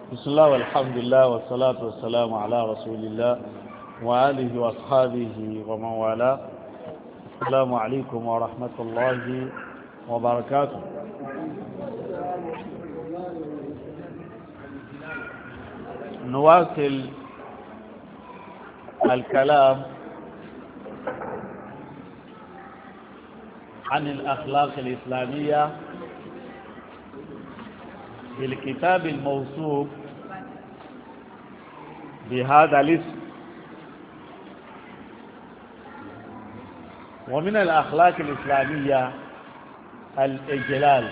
بسم الله والحمد لله والصلاة والسلام على رسول الله وآله وأصحابه ومن والاه السلام عليكم ورحمة الله وبركاته نواصل الكلام عن الأخلاق الإسلامية في الكتاب الموصوف بهذا الاسم ومن الأخلاق الإسلامية الإجلال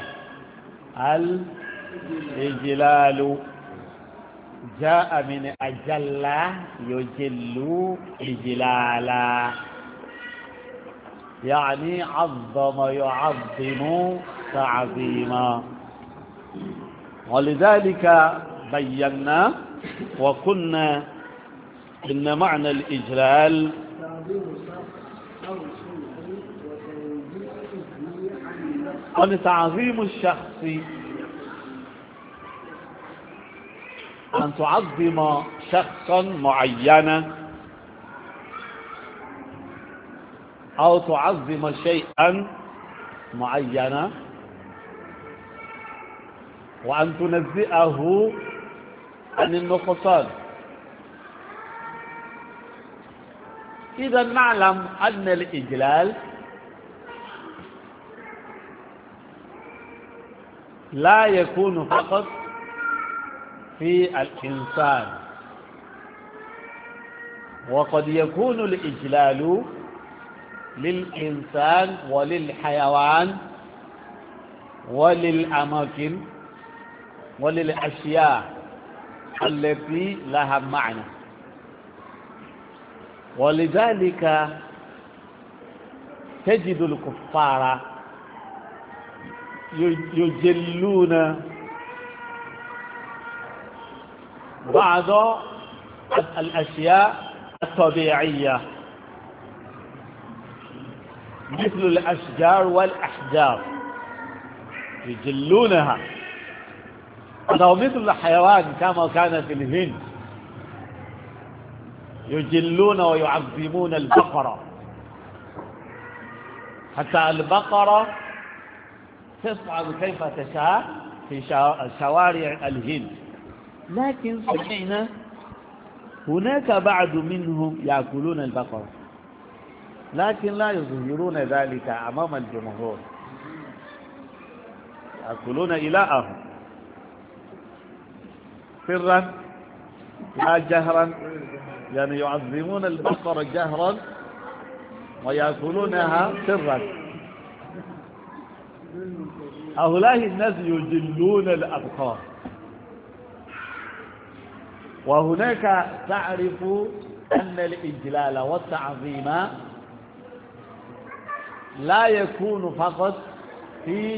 الإجلال جاء من أجل يجل إجلالا يعني عظم يعظم تعظيما ولذلك بينا وقلنا إن معنى الإجلال أن تعظيم الشخص أن تعظم شخصا معينا أو تعظم شيئا معينا وأن تنزئه عن النقصان إذا نعلم أن الإجلال لا يكون فقط في الإنسان وقد يكون الإجلال للإنسان وللحيوان وللأماكن وللأشياء التي لها معنى ولذلك تجد الكفار يجلون بعض الأشياء الطبيعية مثل الأشجار والأحجار يجلونها أو مثل الحيوان كما كان في الهند يجلون ويعظمون البقرة حتى البقرة تصعد كيف تشاء في شوارع الهند لكن سمعنا هناك بعض منهم يأكلون البقرة لكن لا يظهرون ذلك أمام الجمهور يأكلون إلههم سرا لا جهرا يعني يعظمون البقرة جهرا ويأكلونها سرا هؤلاء الناس يجلون الأبقار وهناك تعرف أن الإجلال والتعظيم لا يكون فقط في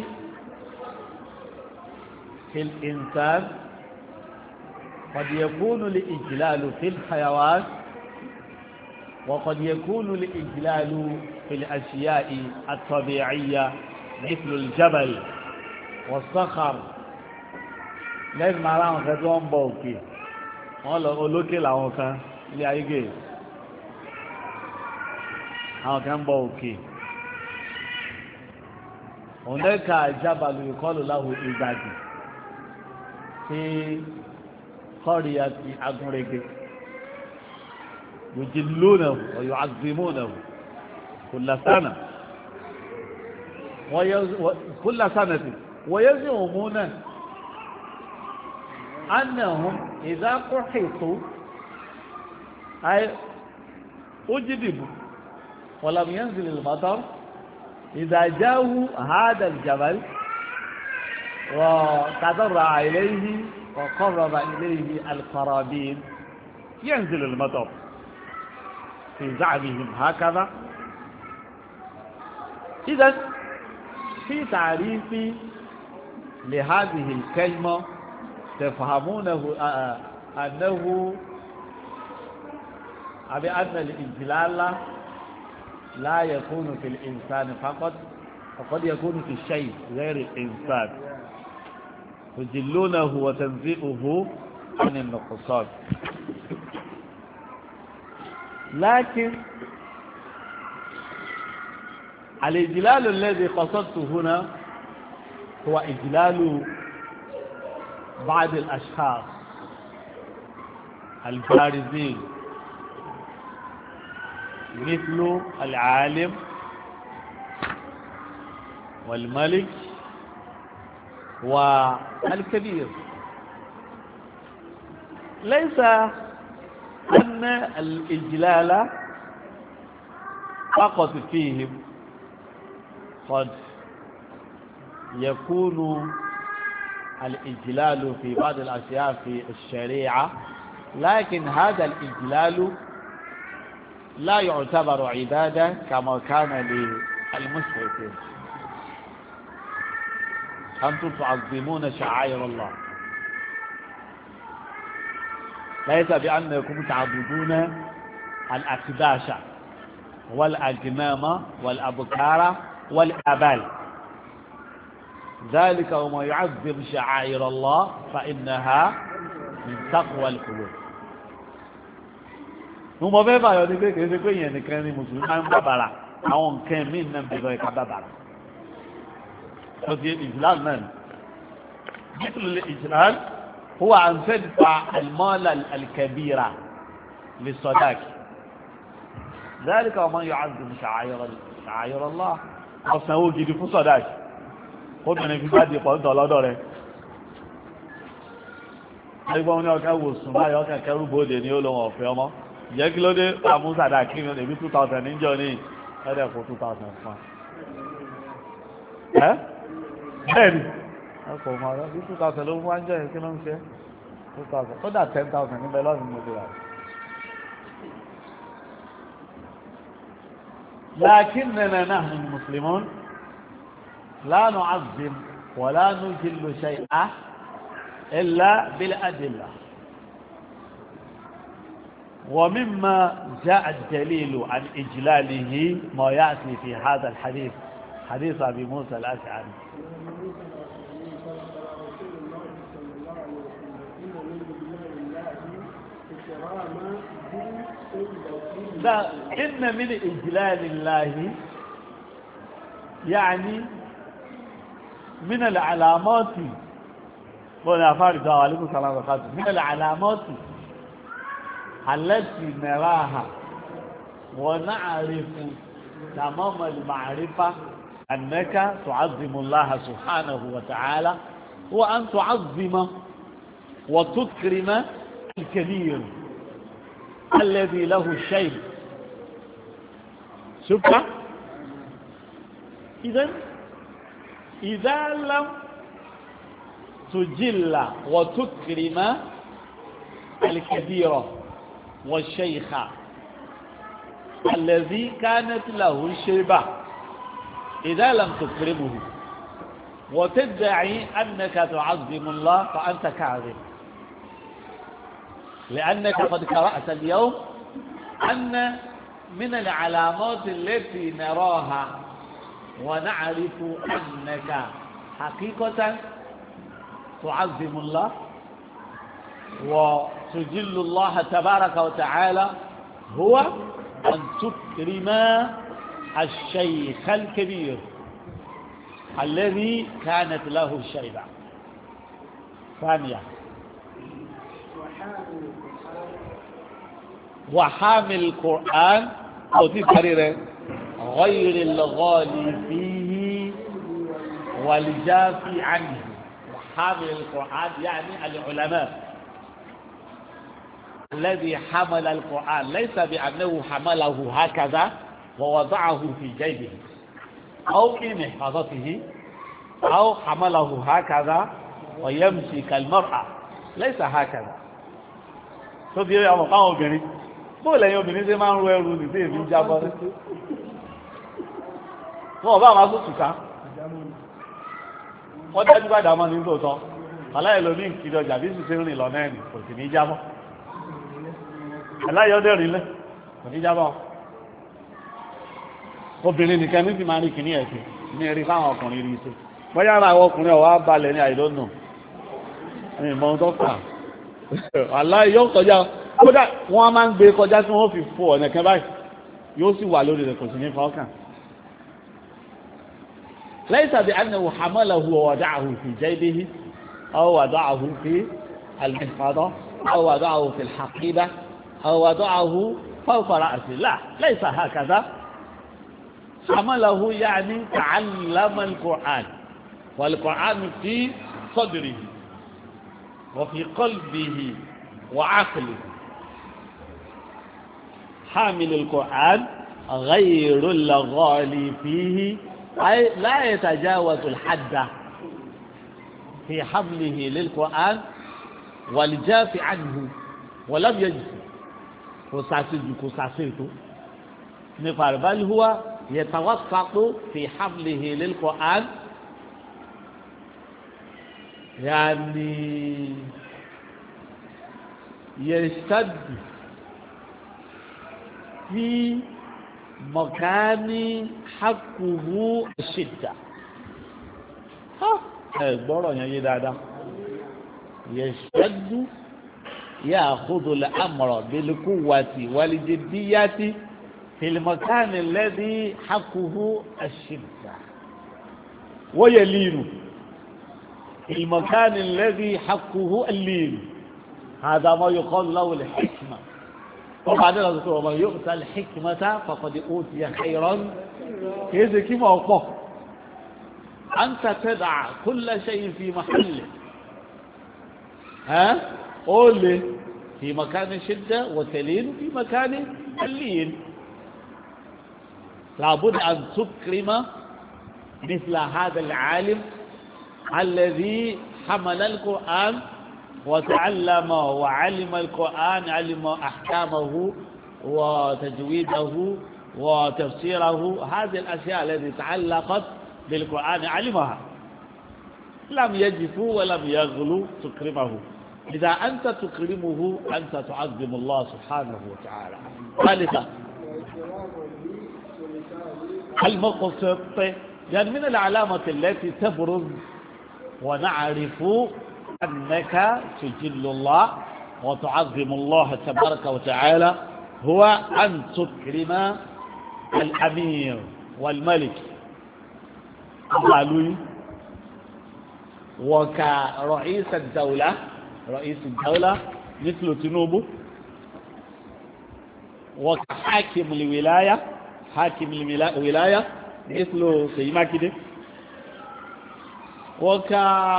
في الإنسان قد يكون الإجلال في الحيوان وقد يكون الإجلال في الأشياء الطبيعية مثل الجبل والصخر lẹ́yìn máa ráwọn kan tí wọ́n ń bọ òkè wọ́n lọ olókè làwọn kan ilé ayégè àwọn kan ń bọ òkè òun lẹ́ka ìjábàlù ìkọlù láwù ìgbàdì tí kọ́ríyà ti agúnrege yòjìlónà ọ̀yọ́ agbèmónà kùlásánà kùlásánà tí wọ́n yẹ́ sí òmúnà annahum idha quhitu ay ujidibu wa lam yanzil al-matar idha jahu hada al-jabal wa tadarra ilayhi وقرب إليه القرابين ينزل المطر في زعمهم هكذا إذا في تعريف لهذه الكلمة تفهمونه أنه بأن الإجلال لا يكون في الإنسان فقط وقد يكون في الشيء غير الإنسان تجلونه وتنزئه عن النقصان لكن الإجلال الذي قصدته هنا هو إجلال بعض الأشخاص البارزين مثل العالم والملك والكبير ليس أن الإجلال فقط فيهم قد يكون الإجلال في بعض الأشياء في الشريعة لكن هذا الإجلال لا يعتبر عبادة كما كان للمشركين أنتم تعظمون شعائر الله ليس بأنكم تعبدون الأكداش والأجنام والأبكار والأبال ذلك وما يعظم شعائر الله فإنها من تقوى القلوب mo mọ fẹ́ báyọ̀ ní pé kìí ṣe pé yẹn nìkan ni mùsùlùmí máa ń bàbàrà àwọn nǹkan míì náà ń bẹ̀rẹ̀ ká bàbàrà ó ti ìsìláàmù náà ni bíkìlì ìsìláàmù هو أن تدفع المال الكبير للصداق ذلك ومن يعظم شعائر شعائر الله ọ̀sánwó gidi fún sọ̀dáàkì ó bẹ̀rẹ̀ fi bá di pọ̀ntọ̀ lọ́dọ̀ rẹ̀ ẹgbọ́n ní ọkà wò sùn báyọ̀ ọkà kẹrù bóde ní olóhùn ọ̀fẹ́ ọmọ jẹ́ kí ló dé àmú sàdáàkì ní ẹbí 2000 níjọ ní ẹ̀dẹ̀ fún 2000 fún ẹ́ bẹ́ẹ̀ni ọkọ̀ ọmọ rẹ̀ bí 2000 ló fún wájọ́ yẹn kí ló ń ṣe 2000 kódà 10000 níbẹ̀ lọ́sìn mo ti rà لكننا نحن المسلمون لا نعظم ولا نجل شيئا إلا بالأدلة ومما جاء الدليل عن إجلاله ما يأتي في هذا الحديث حديث أبي موسى الأشعري لا إن من إجلال الله يعني من العلامات ولا فارد عليكم السلام عليكم من العلامات التي نراها ونعرف تمام المعرفة أنك تعظم الله سبحانه وتعالى وأن تعظم وتكرم الكبير الذي له الشيء شوف إذا إذا لم تجل وتكرم الكبير والشيخ الذي كانت له الشيبة إذا لم تكرمه وتدعي أنك تعظم الله فأنت كاذب لأنك قد قرأت اليوم أن من العلامات التي نراها ونعرف أنك حقيقة تعظم الله وتجل الله تبارك وتعالى هو أن تكرم الشيخ الكبير الذي كانت له الشيبة ثانية وحامل القرآن أو تكرر غير الغالي فيه والجافي عنه وحامل القرآن يعني العلماء الذي حمل القرآن ليس بأنه حمله هكذا ووضعه في جيبه أو في محفظته أو حمله هكذا ويمشي كالمرأة ليس هكذا tó bí ọmọ káwọn obìnrin bó lẹ́yìn obìnrin tí máa ń ro ẹrù nìdí èmi jábọ́ rí wọn ọba àwọn asòtù ká wọ́n dájú bá dámọ́ ní tòótọ́ aláyẹ̀ lómi ìkiri ọjà bí sì ṣe ń rìn lọ náà nì kò sì ní jábọ́ aláyẹ̀ ọdẹ rìn lẹ kò ní jábọ́ obìnrin nìkan ní ti máa rí kìíní ẹ̀sìn ní erí fáwọn ọkùnrin rí iṣẹ́ bóyá ara àwọn ọkùnrin ọ̀wá balẹ̀ ní àìlónù ní ìmọ̀ tó kà aláì yóò kọjá kódà wọ́n máa ń gbé kọjá tí wọ́n fi fò ọ̀nà kan báyìí yóò sì wà lórí rẹ̀ kò sí ní fọ́ọ̀kàn ليس بأنه حمله ووضعه في جيبه أو وضعه في المحفظة أو وضعه في الحقيبة أو وضعه فوق رأسه لا ليس هكذا حمله يعني تعلم القرآن والقرآن في صدره وفي قلبه وعقله حامل القرآن غير الغالي فيه أي لا يتجاوز الحد في حمله للقرآن والجاف عنه ولم يجز كساسج كساسيته نقال بل هو يتوسط في حمله للقرآن يعني يشتد في مكان حقه الشدة ها gbọ́rọ̀ yẹn yé dáadáa يشتد يأخذ الأمر بالقوة والجدية في المكان الذي حقه الشدة ويلين في المكان الذي حقه اللين هذا ما يقال له الحكمة وبعدين ذكر ومن يؤتى الحكمة فقد أوتي خيرا كيف كما أقول أنت تدع كل شيء في محله ها قول لي في مكان الشدة وتلين في مكان اللين لابد أن تكرم مثل هذا العالم الذي حمل القرآن وتعلم وعلم القرآن علم أحكامه وتجويده وتفسيره هذه الأشياء التي تعلقت بالقرآن علمها لم يجف ولم يغلو تكرمه إذا أنت تكرمه أنت تعظم الله سبحانه وتعالى ثالثا المقسط يعني من العلامة التي تبرز ونعرف أنك تجل الله وتعظم الله تبارك وتعالى هو أن تكرم الأمير والملك قالوا وكرئيس الدولة رئيس الدولة مثل تنوب وكحاكم الولاية حاكم الولاية مثل سيما كده وك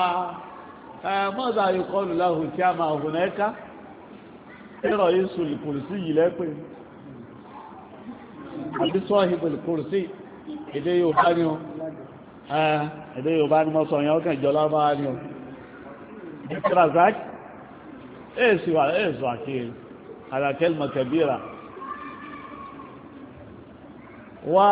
ماذا يقول له كما هناك رئيس الكرسي لكن àbí sọ́ọ̀hìbò kùrùsí èdè Yorùbá ni o èdè Yorùbá ni mo sọ yẹn ọkàn ìjọ lábára ni o dikrazak èsì wà èsì àkíyè alákẹ́lmọ̀ kẹbíra wà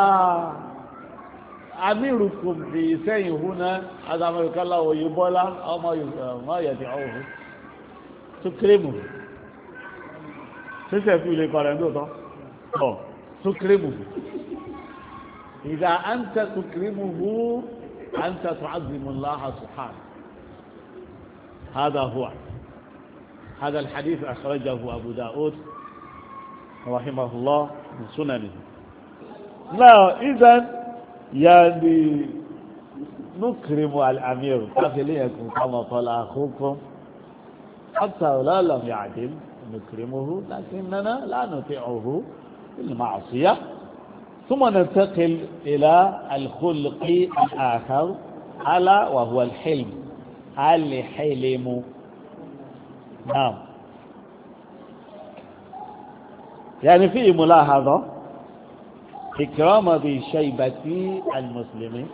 amírukum fi sẹ́yìn húnná adámọ̀lùkálà òyìnbọ́lá ọmọ yẹ̀tì ọ̀hún tó kérèmù sísẹ̀ fún ilé kọrẹ̀ ní òtọ́ ọ̀ تكرمه إذا أنت تكرمه أنت تعظم الله سبحانه هذا هو هذا الحديث أخرجه أبو داود رحمه الله من سننه لا إذا يعني نكرم الأمير كفليكم كما قال أخوكم حتى لا لم يعدل نكرمه لكننا لا نطيعه المعصية ثم ننتقل إلى الخلق الآخر ألا وهو الحلم الحلم نعم يعني في ملاحظة إكرام بشيبة المسلمين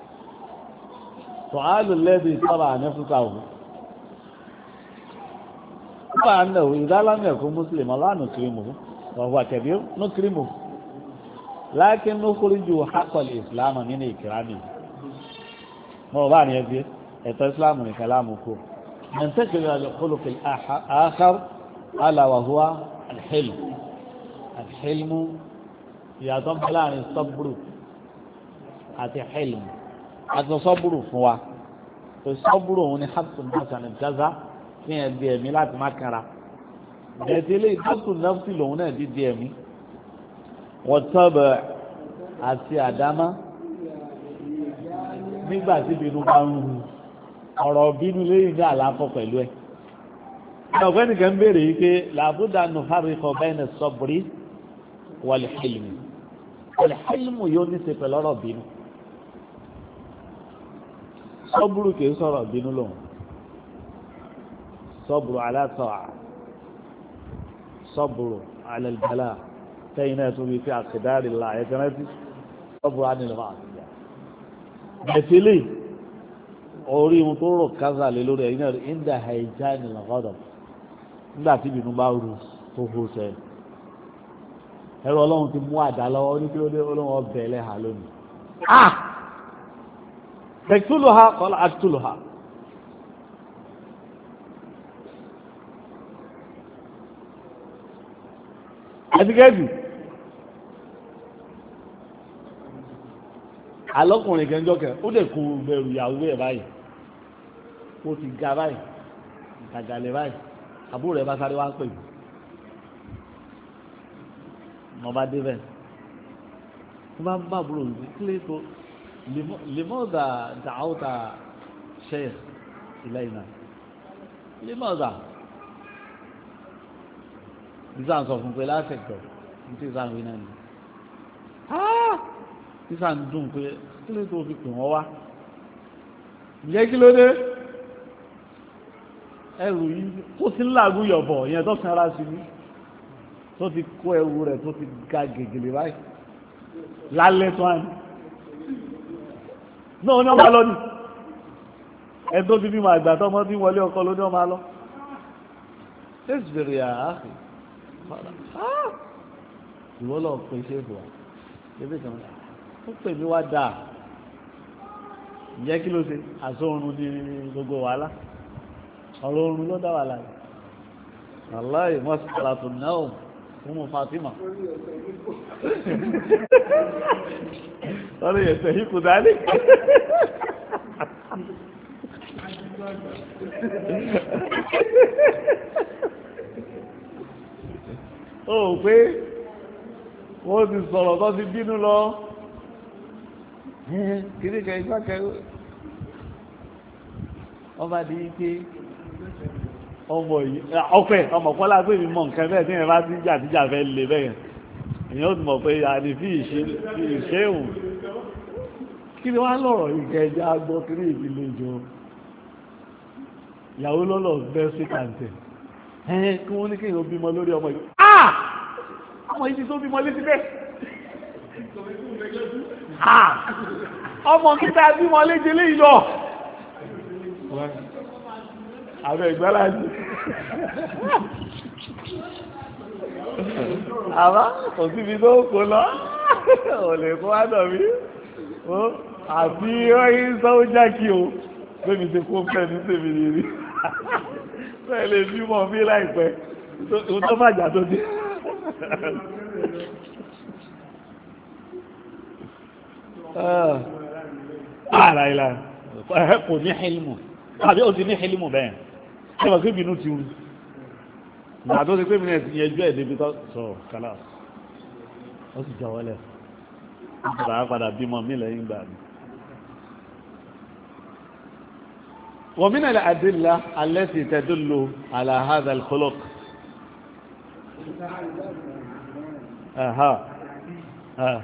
سؤال الذي طبع نفسه طبعا أنه إذا لم يكن مسلما لا نكرمه وهو كبير نكرمه لكن نخرج حق الإسلام من إكرامه هو بعد يزيد الإسلام من كلامه ننتقل إلى الخلق الآخر ألا وهو الحلم الحلم يضم لان الصبر àti حلم àti صبر fún wa الصبر هو حبس الناس عن الجزاء kí yẹn di ẹ̀mí láti má kára ẹ̀tẹ́lẹ̀ ìdókù nọ́ọ̀sì lòun náà ti di ẹ̀mí wọ́n tọ́bẹ̀ àti àdámá nígbà tí ìbínú bá ń ru ọ̀rọ̀ bínú lẹ́yìn ní àlàáfọ̀ pẹ̀lú ẹ̀ ọ̀gbẹ́ni kan béèrè yìí pé làbúdà nù fárikọ̀ bẹ́ẹ̀ ní sọ́bùrí wọlé hìlmù wọlé hìlmù yóò ní ṣe pẹ̀lú ọ̀rọ̀ bínú sọ́bùrù kìí sọ̀rọ̀ bínú lòun sọ́bùrù alátọ̀ sọ́bùrù alẹ́lẹ́bẹ̀lá tẹ́yìn náà tún bí fi àkìdárì la ẹ̀kẹ́ rántí sọ́bùrù ánìlọ́wọ́ àtìyà bẹ̀tẹ́lẹ̀ orí ohun tó rò kásá lé lórí ẹ̀yìn náà ìndà àìjá ìnìlọ́gọ́dọ̀ nígbà tí ìbínú bá rú tó hó sẹ́ ẹ̀rọ ọlọ́run ti mú àdá lọ́wọ́ ní kí ló dé ọlọ́run ọbẹ̀ ẹlẹ́hà lónìí تقتلها قال اقتلها àtikẹ́ẹ̀tì alọ́kùnrin kẹjọ́kẹ́ ó dẹ̀ kó bẹ̀rù ìyàwó ẹ̀ báyìí ó ti ga báyìí ìtàgàlẹ̀ báyìí àbúrò rẹ̀ bá sáré wá ń pè mí mo bá dé bẹ́ẹ̀ mo bá ń bá àbúrò mi kílé tó لماذا دعوت شيخ إلينا لماذا ìsàn sọ fún pé lásìkò ní tí ìsàn wí náà ni ìsàn dùn pé kí ló tó fi pè wọ́n wá ǹjẹ́ kí ló dé ẹrù yìí tó ti ń làágùn yọ̀bọ̀ ìyẹn tó kan ara sí ní tó ti kó ẹrù rẹ̀ tó ti ga gègèlè báyìí lálẹ́ tó àná náà ní ọmọ lọ ní ẹ tó ti bí ma àgbà tọmọ tí wọlé ọkọ ló ní ọmọ lọ ṣéèsì bèrè àáfì ìwọ lọ pè ṣé fò wá ebi kan ó pè mí wá dáa ìyẹ́ kí ló ṣe àṣọ oorun ní gbogbo wàhálà ọ̀rọ̀ oorun ló dá wàhálà yìí aláì mọ́sálà tó náà fún mu Fatima lọ́rọ̀ yẹn sẹ́yìn kù dání. ó pé wọ́n ti sọ̀rọ̀ tó ti bínú lọ kìíní kẹ́ igbá kẹ́ ọba di pé ọmọ yìí ọpẹ ọmọ kọ́lá pé mi mọ nǹkan bẹ́ẹ̀ tí ẹ bá ti jà tíjà fẹ́ lè bẹ́ẹ̀ èèyàn ó ti mọ̀ pé àní fi ìṣe òun kí ni wá lọ̀rọ̀ ìkẹjẹ agbọ́ kiri ìdílé jọ ìyàwó lọ́lọ́ bẹ́ sí kàǹtẹ̀ ẹ̀ẹ́ kí wọ́n ní kí èèyàn bímọ lórí ọmọ yìí ah ọmọ yìí ti tó bímọ létí bẹ́ẹ̀ ah ọmọ kíta bímọ léje léyìí lọ àbẹ ìgbàlájì àbá kò síbi tó kó lọ ò lè kó wá dọ̀ mí àti ọyìn sọ́jà kí o bẹ́ẹ̀ mi ti kó fẹ́ ní tèmi nìyí bẹ́ẹ̀ lè bí mọ̀ mí láìpẹ́ tó má jà tó dé. ara ìlà kò ní hílmù àbí ó ti ní hílmù bẹ́ẹ̀ ṣé wọ́n kí bínú ti rú ìgbà tó ti pé mi náà ti yẹjú ẹ̀ débi tó sọ kálá ó sì jọ wọlé ìgbà padà bímọ mí lẹ́yìn gbà mí. ومن الأدلة التي تدل على هذا الخلق أها ها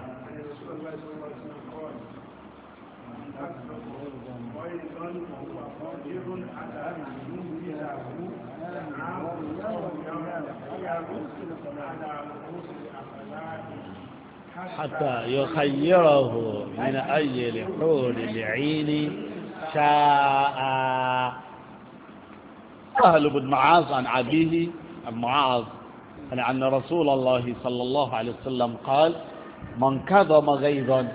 حتى يخيره من أي الحور العين شاء سهل بن معاذ عن أبيه عن معاذ يعني أن رسول الله صلى الله عليه وسلم قال من كظم غيظا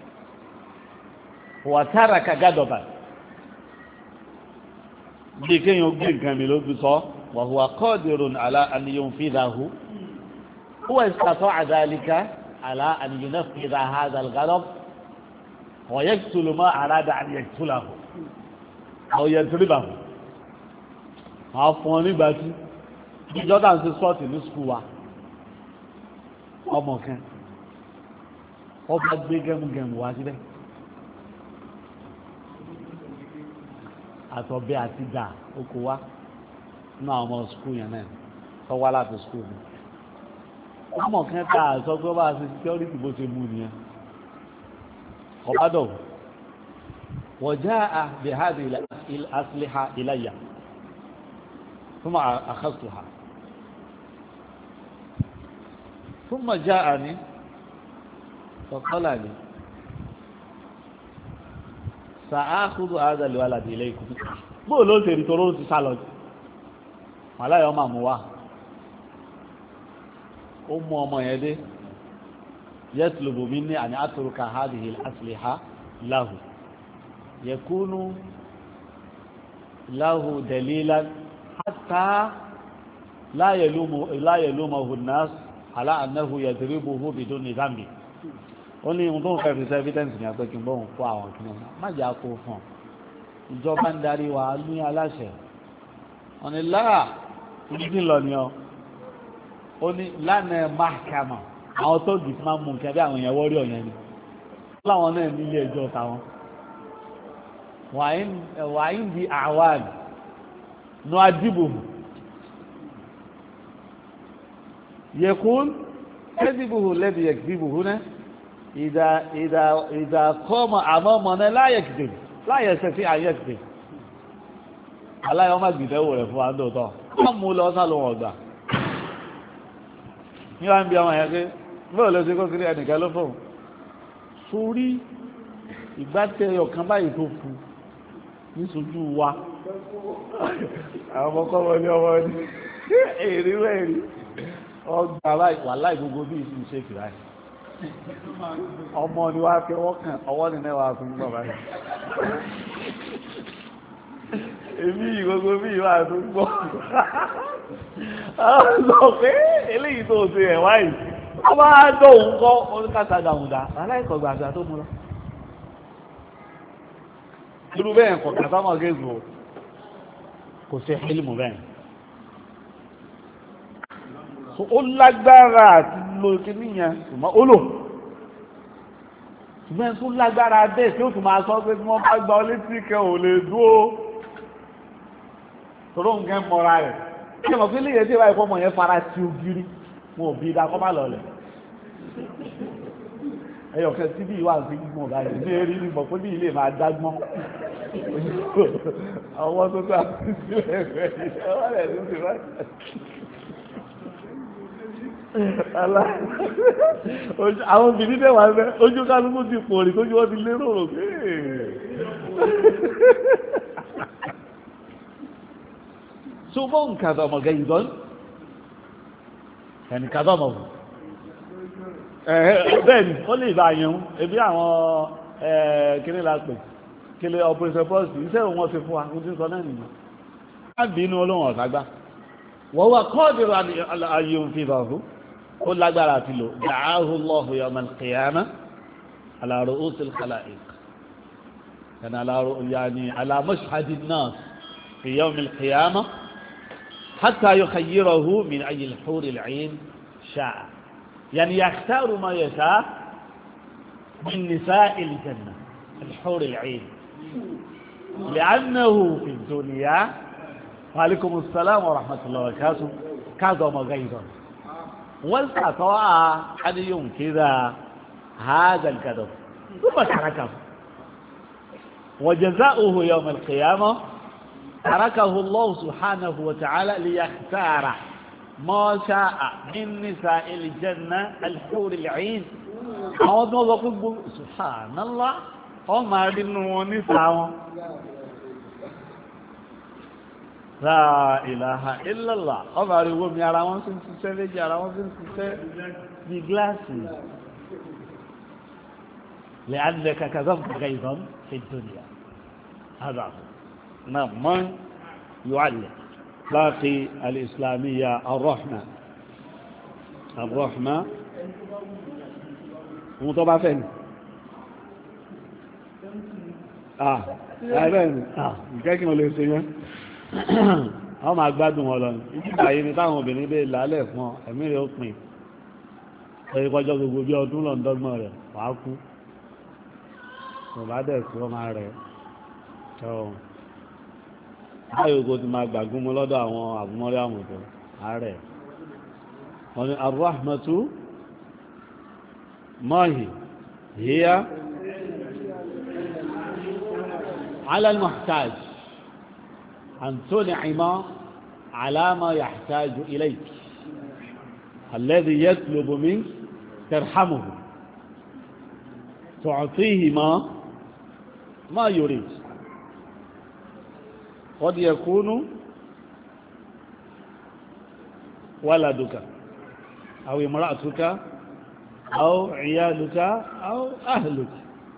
وترك غضبا بكن يقول كامل بصو وهو قادر على أن ينفذه هو استطاع ذلك على أن ينفذ هذا الغضب ويقتل ما أراد أن يقتله أو يضربه àwọn fún ọ nígbà tí ìjọba ń ṣe sọ́ọ̀tì ní skul wa ọmọ kan wọ́n bá gbé gẹ́mugẹ́mu wá síbẹ̀ àtọ̀bẹ́ àti dà oko wa nínú àwọn ọmọ skul yẹn náà tó wá láti skul mi ọmọ kan tá a sọ pé ó bá ṣe security bó ṣe mú nìyẹn ọ̀bádọ̀ وجاء بهذه الأسلحة إلي ثم أخذتها ثم جاءني فقال لي سأخذ هذا الولد إليكم bó ló ṣe rí toró ti sá lọ màláyọ̀ máa mú wá ó mú ọmọ yẹn dé yẹtùlùbù mi ní àní àtúrùkà hádìhì asìlìhà láhù yẹkúnú láhù dalilan hátà láyẹ̀lúmọ̀ hùnás aláàánáhù yẹ̀dìríbùhù bìdún ní zambi ó ní ohun tó ń fẹ́ fi sẹ́ evidence ní apẹ́kí bóun kó àwọn kìnnìún má jẹ́ àkó fún ọ ìjọba ń darí wa ní aláṣẹ wọn ni láà ìdí lọ ni ọ ó ní lánàá máàkàmà àwọn tó dì máa mú nǹkan bí àwọn èèyàn wọ́rí ọ̀yàn ni láwọn náà nílé ẹjọ́ táwọn wàá ń di àwọn nù adìbò yẹkùn kẹ́dìbò lẹ́bi yẹkìdìbò náà ìdá ìdá ìdá kọ́mọ àmọ́ ọmọ náà láyẹ̀ kìdìbò láyẹ̀ sẹ́fí ayẹ́ kìdìbò aláyọ̀ má gbìdẹ́wò rẹ̀ fún wa ń dòótọ́ wọ́n mú lọ sálọ wọn gbà ní wá ń bí ọmọ yẹn pé bóò ló ṣe kó kiri ẹnìkan ló fóun sórí ìgbátẹyọ kan báyìí tó fún ní sojú wa àwọn ọmọkọ́ wọn ní ọmọ ní èrè wẹ̀rí ọgbà báyìí wà láì gbogbo bí ìsìn ṣe kìlá ẹ̀ ọmọ ni wá pé wọ́n kàn ọwọ́ ni mẹ́wàá fún gbọ̀ báyìí èmi ìgbogbo bí ìwà tó gbọ́ sọ pé eléyìí tó ṣe ẹ̀ wáyìí wọ́n bá dọ̀hún kọ́ oníkàtà dàmùdà aláìkọ̀gbà àgbà tó mú lọ. irú bẹ́ẹ̀ kọ̀ kàtà mọ̀ gẹ́gù kò sí fílìmù bẹ́ẹ̀. ó lágbára àti lo kíní yẹn ṣùgbọ́n ó lò ṣùgbọ́n tó lágbára bẹ́ẹ̀ tí ó tún máa sọ pé tí wọ́n bá gba ọ létí kẹ́ ò lè dúró tọ́rọ nǹkan mọ́ra rẹ̀ kí ẹmọ̀ fí léyẹ̀ tí wáyé fọ́mọ̀ yẹn fara ti ògiri wọn ò bí i dákọ́ má lọlẹ̀ ẹyọ̀kẹ́ tí bí ìwà sí gbọ́n báyìí ní erí ní mọ̀ fún ní ilé máa dágbọ́n ọwọ́ tó tó àti sílẹ̀ rẹ̀ ọwọ́ rẹ̀ tó ti rẹ̀ àwọn obìnrin tẹ́wà ń bẹ́ ojú kálukú ti pòrì tójú wọ́n ti lérò rò pé ثم كظم غيظا يعني كظمه bẹ́ẹ̀ni ó lè bá yẹun ebi àwọn kíní lápẹ̀ kílé operation post iṣẹ́ wọn fi fún wa kó tí sọ náà nìyàn láti inú olóhùn ọ̀ságbá wọ́n wá kọ́ọ̀dìrò ayé òun fi bá fún ó lágbára àti lò da'ahu Allahu yawm al-qiyamah ala ru'us al-khalaiq yani ala mashhad an-nas fi yawm al-qiyamah حتى يخيره من أي الحور العين شاء يعني يختار ما يشاء من نساء الجنة الحور العين لأنه في الدنيا وعليكم السلام ورحمة الله وبركاته كظم غيظا واستطاع أن ينكذ هذا الكذب ثم تركه وجزاؤه يوم القيامة تركه الله سبحانه وتعالى ليختار ما شاء من نساء الجنة الحور العين àwọn tó lọ pé gbogbo subhanallah ọ máa rí nínú wọn níta wọn la ilaha illallah ọ máa rí owó mi ara wọn sí ń ṣiṣẹ́ méjì ara wọn sí ń ṣiṣẹ́ bí gíláàsì لأنك كذبت غيظا في الدنيا هذا هو نعم من يعلق باقي الإسلامية الرحمة الرحمة مطبع فين آه أهلا آه كيف ما ليس wọ́n máa gbádùn wọn lọ ní àyè ni táwọn obìnrin bẹ́ẹ̀ lálẹ́ fún ọ ẹ̀mí rẹ̀ ó pin ẹ̀yìn kọjọ́ gbogbo bí ọdún lọ́ndọ́gbọ̀n rẹ̀ wàá kú kò bá dẹ̀ sí ọmọ rẹ̀ ọ̀ báyìí kò ti máa gbàgún mu lọ́dọ̀ àwọn àbúmọ́rí àmùtọ́ ààrẹ wọn ni arúhàmẹ́tú mọ́hì híyá alálmọ̀táj àǹtóní àìmọ́ àlámà yàtájú ilẹ̀ الذي يطلب منك ترحمه تعطيه ما ما يريد قد يكون ولدك أو امرأتك أو عيالك أو أهلك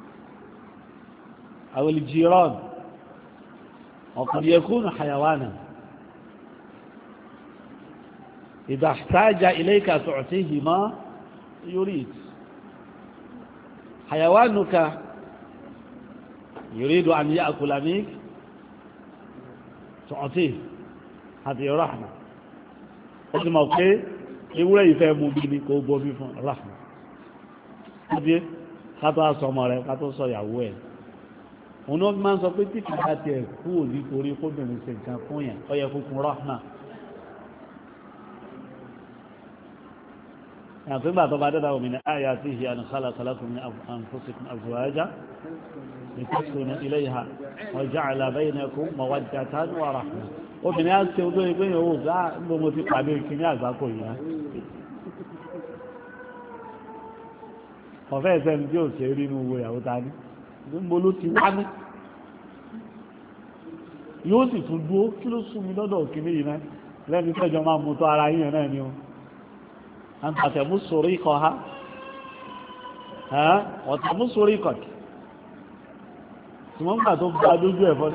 أو الجيران وقد يكون حيوانا إذا احتاج إليك تعطيه ما يريد حيوانك يريد أن يأكل منك تعطيه هذه رحمة قلت موقع ewúrẹ́ ìfẹ́ mú bí ní kò bomi fún rahma ọdí kátó àsọmọ rẹ kátó sọ ìyàwó ẹ̀ òun náà máa ń sọ pé tí kìí àti ẹ̀ kú ò ní torí kóbìnrin ṣe nǹkan fún yẹn ó yẹ fúnfún rahma yàtọ̀ ìgbà tó bá dẹ́dà òmìnira àyà tí ìhì àni kálà kálàkùn ní àǹfọ́sìkún àzùwájá ìtẹ́sùn ilé ìhà ọjà àlàbẹ́yìnẹ́kùn mọ̀wájá ní wàrà obìnrin á ṣe olóyìn pé yòówù bá gbogbo ti pàdé ìkíní àgbákò yìí ọ̀fẹ́ ìsẹ́ni tí ò ṣe rí inú owó ìyàwó ta ní níbo ló ti wá ní yóò sì tún dúó kí ló sún mi lọ́dọ̀ òkìní yìí náà lẹ́ni tẹ́jọ máa mú tó ara yìí náà ni ó an tàtẹ̀mú sórí ikọ̀ ha ọ̀tẹ̀mú sórí ikọ̀ tí wọ́n gbà tó bá dójú ẹ̀fọ́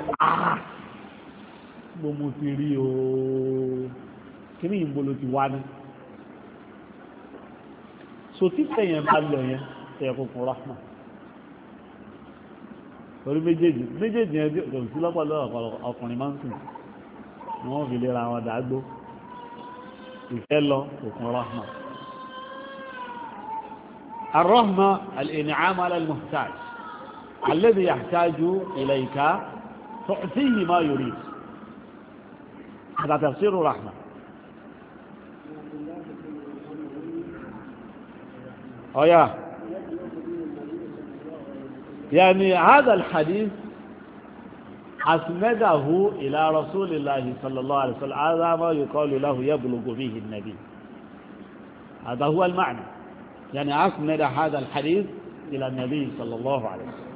gbogbo ti rí o kí ní ìbolo ti wá ní so tí tẹ̀yẹn bá lọ yẹn tẹ̀yẹ kókò rahma torí méjèèjì méjèèjì yẹn kò sí lọ́pọ̀lọpọ̀ ọkùnrin máa ń sùn wọ́n fi lè ra àwọn dàgbò ìfẹ́ lọ kókò rahma الرحمة الإنعام على المحتاج الذي يحتاج إليك تعطيه ما يريد هذا تفسير الرحمة أو يا يعني هذا الحديث أسنده إلى رسول الله صلى الله عليه وسلم هذا ما يقال له يبلغ به النبي هذا هو المعنى يعني أسند هذا الحديث إلى النبي صلى الله عليه وسلم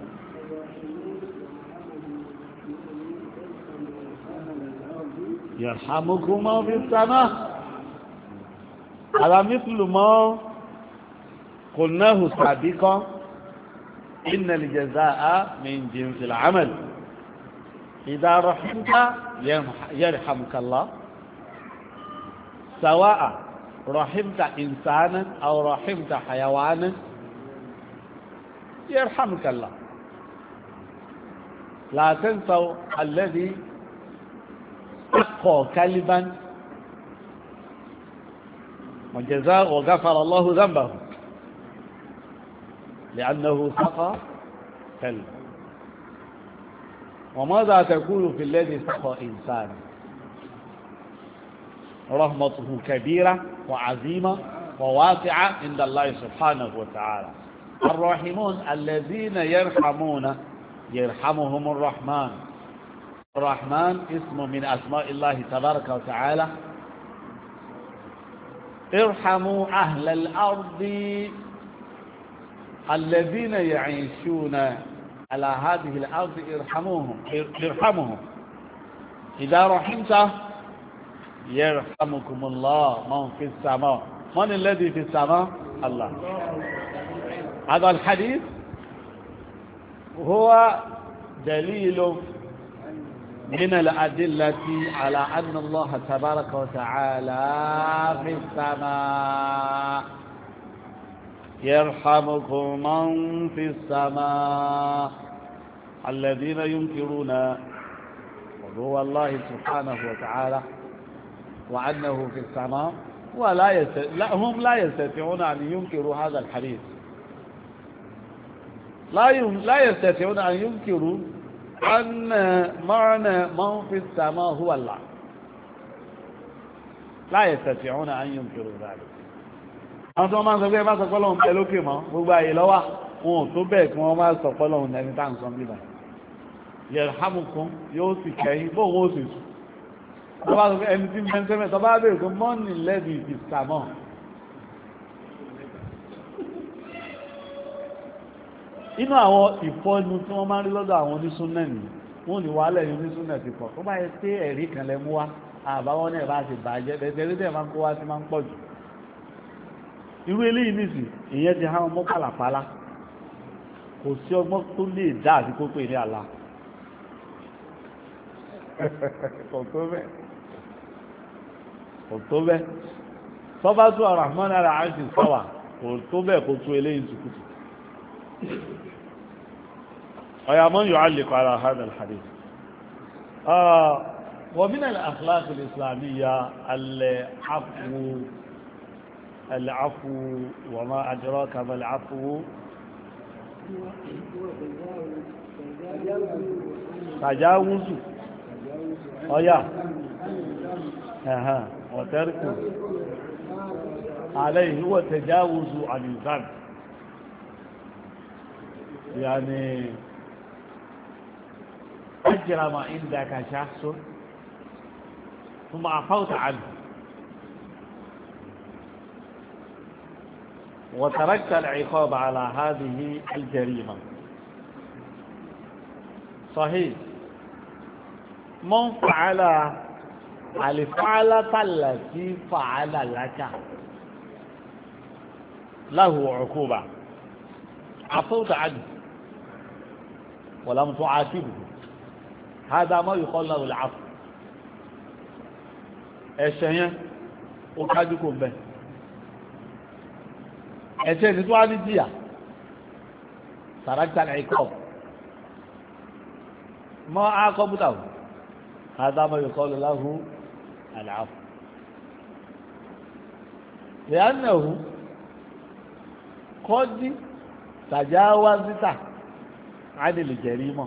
يرحمكم ما في السماء هذا مثل ما قلناه سابقا إن الجزاء من جنس العمل إذا رحمت يرحمك الله سواء رحمت إنسانا أو رحمت حيوانا يرحمك الله لا تنسوا الذي سقى كلبا وجزاء وغفر الله ذنبه لأنه سقى كلبا وماذا تقول في الذي سقى إنسانا رحمته كبيرة وعظيمة وواقعة عند الله سبحانه وتعالى الراحمون الذين يرحمون يرحمهم الرحمن الرحمن اسم من أسماء الله تبارك وتعالى ارحموا أهل الأرض الذين يعيشون على هذه الأرض ارحموهم ارحمهم إذا رحمت يرحمكم الله من في السماء من الذي في السماء الله هذا الحديث هو دليل من الأدلة على أن الله تبارك وتعالى في السماء يرحمكم من في السماء الذين ينكرون وهو الله سبحانه وتعالى وأنه في السماء ولا يست... لا هم لا يستطيعون أن ينكروا هذا الحديث لا يم... لا يستطيعون أن ينكروا أن معنى من في السماء هو الله لا يستطيعون أن ينكروا ذلك àwọn tó máa ń sọ pé bá sọ pé lọ́hùn tẹ lókè mọ́ gbogbo àyè lọ́wọ́ wọn ò tó bẹ́ẹ̀ kí wọ́n máa sọ pé lọ́hùn ẹni tá à ń sọ bíbá yẹ̀rọ̀hámùkún yóò sì kẹ́yìn bóun ó sì sùn tó bá sọ pé ẹni tí mẹ́ńtẹ́ mẹ́ tó bá bèèrè pé mọ́ọ̀nì lẹ́bi ìsàmọ́ inú àwọn ìfọ́nu tí wọ́n máa ń rí lọ́dọ̀ àwọn onísúnnà nì wọ́n ní wàhálà ẹ̀yìn onísúnnà ti pọ̀ tó bá yẹ pé ẹ̀rí kan lẹ mú wá àbáwọ́ náà bá ti bàjẹ́ bẹ̀tẹ̀ rí dẹ̀ máa ń kó wá sí máa ń pọ̀ jù irú eléyìí nìsí ìyẹn ti hàn mọ́ pàlàpàlà kò sí ọgbọ́n tó lè dá àti kó pè ní àlá kò tó bẹ́ẹ̀ kò tó bẹ́ẹ̀ tọ́ba tó Ar-Rahman ara àṣì sọ́wà kò tó bẹ́ẹ̀ kó tó eléyìí tukutu ọ̀yà mọ́ yóò alẹ́ kọ́ra hàn al-hadith ومن الأخلاق الإسلامية العفو العفو وما أدراك ما العفو تجاوز ọ̀yá ẹ̀hàn ọ̀tẹ́rìkù عليه هو تجاوز عن الذنب يعني أجرم عندك شخص ثم عفوت عنه وتركت العقاب على هذه الجريمة صحيح من فعل الفعلة التي فعل لك له عقوبة عفوت عنه ولم تعاتبه هذا ما يقال له العفو ẹ̀ṣẹ̀ ó kájú kò bẹ̀ ẹ̀ṣẹ̀ ní tó wá ní díà sàrájà ní ikọ̀ mọ́ ákọ́bùtà هذا ما يقال له العفو لأنه قد تجاوزت عن الجريمة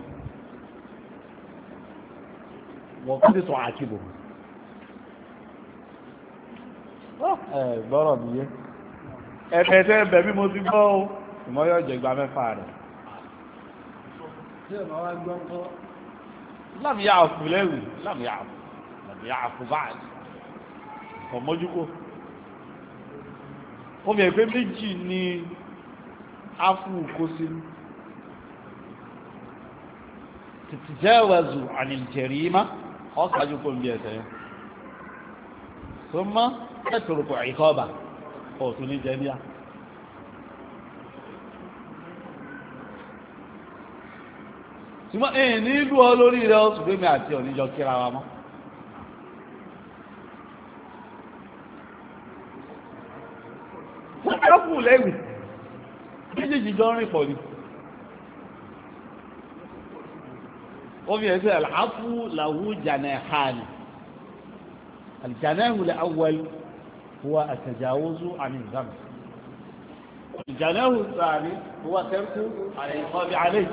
وقد تعاتبه gbọ́rọ̀ mi yé ẹ̀fẹ̀ tẹ́ ẹ̀bẹ̀ bí mo ti gbọ́ o ìmọ̀ yóò jẹ gba mẹ́fà rẹ̀ láàmì yà àfù lẹ́rù láàmì yà àfù láàmì yà àfù báyìí kọ̀ mọ́júkò ó fi ẹ̀fẹ́ méjì ní áfù kó sí tìtì jẹ́ ẹ̀wẹ̀zù ànìjẹ̀rì má ọ̀kájú kó ń bí ẹ̀sẹ̀ yẹn ثم تترك عقابه او تني جميعا ثم ايه ní ìlú olórí rẹ̀ ó sì mi àti oníjọ kíra wa mọ́ wọ́n lẹ́wì méjèèjì jọ rìn pọ̀ ni ó fi ẹ̀sẹ̀ àlàáfù làwù jànà ẹ̀hánì الجناه الأول هو التجاوز عن الذنب الجناه الثاني هو ترك العقاب عليه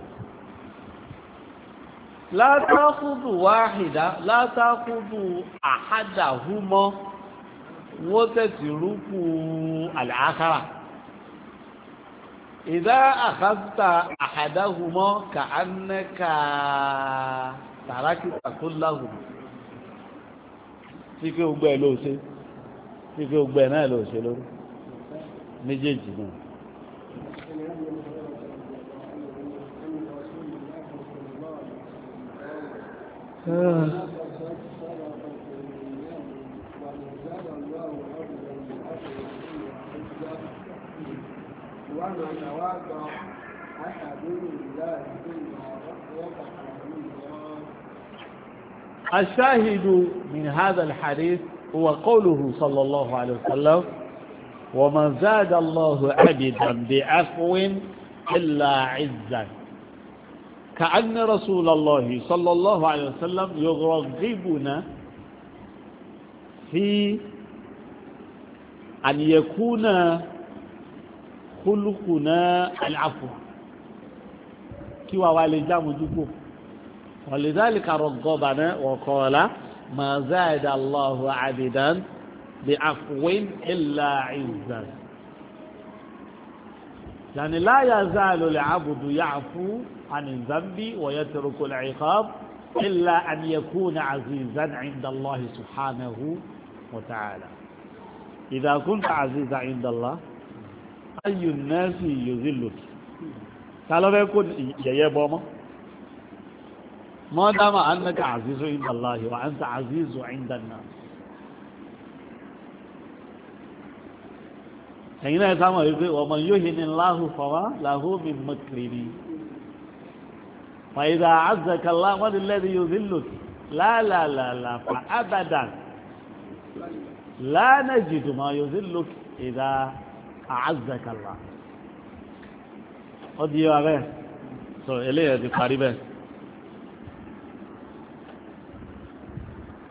لا تأخذ واحدة لا تأخذ أحدهما وتترك الآخر إذا أخذت أحدهما كأنك تركت كلهما tí kí o gbẹ ló ṣe tí kí o gbẹ náà ló ṣe lórí méjèèjì náà. ومن وضع أحد الله وقع الشاهد من هذا الحديث هو قوله صلى الله عليه وسلم ومن زاد الله عبدا بعفو إلا عزا كأن رسول الله صلى الله عليه وسلم يرغبنا fi àníyẹ̀kúnà kúlùkùnà àlàfo kí wàá wá lè jámojúkò ولذلك رغبنا وقال ما زاد الله عبدا بعفو إلا عزا يعني لا يزال العبد يعفو عن الذنب ويترك العقاب إلا أن يكون عزيزا عند الله سبحانه وتعالى إذا كنت عزيزا عند الله أي الناس يذلك قالوا يكون يبوما ما دام أنك عزيز عند الله وأنت عزيز عند الناس حين يسمى يقول ومن يهن الله فما له من مكره فإذا عزك الله من الذي يذلك لا لا لا لا فأبدا لا نجد ما يذلك إذا أعزك الله قد يوغيه سو إليه دي قريبه